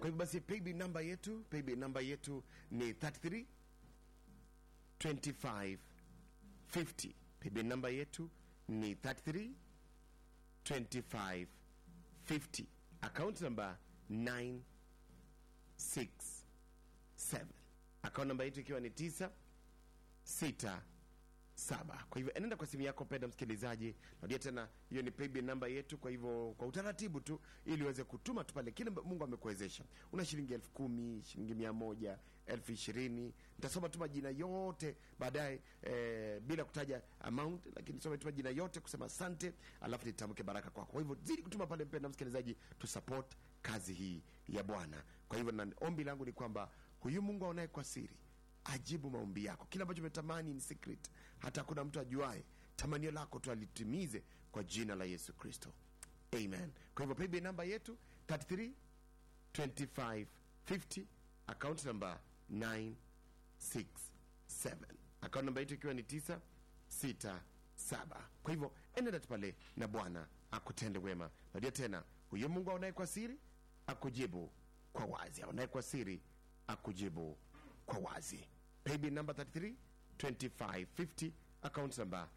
kwa hivyo basi paybill namba yetu paybill namba yetu ni 33 25 50 paybill namba yetu ni 33 25 50 account number 967 account namba yetu ikiwa ni 9 6 saba kwa hivyo enenda kwa simu yako penda msikilizaji narudia tena hiyo ni paybill namba yetu kwa hivyo kwa utaratibu tu ili uweze kutuma tu pale kile mungu amekuwezesha una shilingi elfu kumi shilingi mia moja elfu ishirini nitasoma tu majina yote baadaye eh, bila kutaja amount lakini some tu majina yote kusema asante alafu nitamke baraka kwako kwa hivyo zidi kutuma pale mpenda msikilizaji tu support kazi hii ya bwana kwa hivyo na ombi langu ni kwamba huyu mungu aonaye kwa siri ajibu maombi yako kile ambacho umetamani ni secret hata hakuna mtu ajuae tamanio lako tu alitimize kwa jina la yesu kristo amen kwa hivyo paybill namba yetu 33 25 50 account number 967 account namba yetu ikiwa ni 967 kwa hivyo enenda tu pale na bwana akutende wema nadia tena huyo mungu aonaye kwa siri akujibu kwa wazi aonaye kwa siri akujibu kwa wazi paybill number 33 2550 account number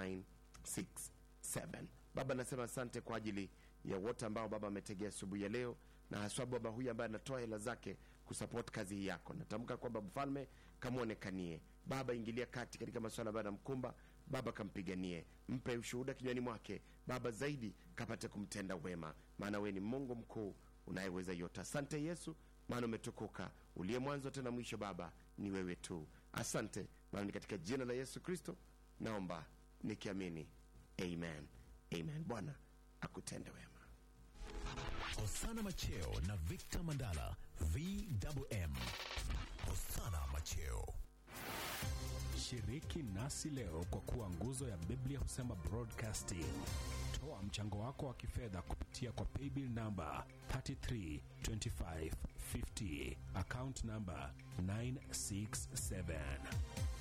967 baba nasema asante kwa ajili ya wote ambao baba ametegea asubuhi ya leo na haswa baba huyu ambaye anatoa hela zake kusupport kazi hii yako natamka kwamba mfalme kamwonekanie baba ingilia kati katika masuala ambayo anamkumba baba kampiganie mpe ushuhuda kinywani mwake baba zaidi kapate kumtenda wema maana wewe ni mungu mkuu unayeweza yote asante yesu maana umetukuka uliye mwanzo tena mwisho baba ni wewe tu asante maana ni katika jina la yesu kristo naomba nikiamini amen amen bwana akutende wema Osana Macheo na Victor Mandala VMM. Osana Macheo. Shiriki nasi leo kwa kuwa nguzo ya Biblia husema broadcasting. Toa mchango wako wa kifedha kupitia kwa paybill namba 332550 account namba 967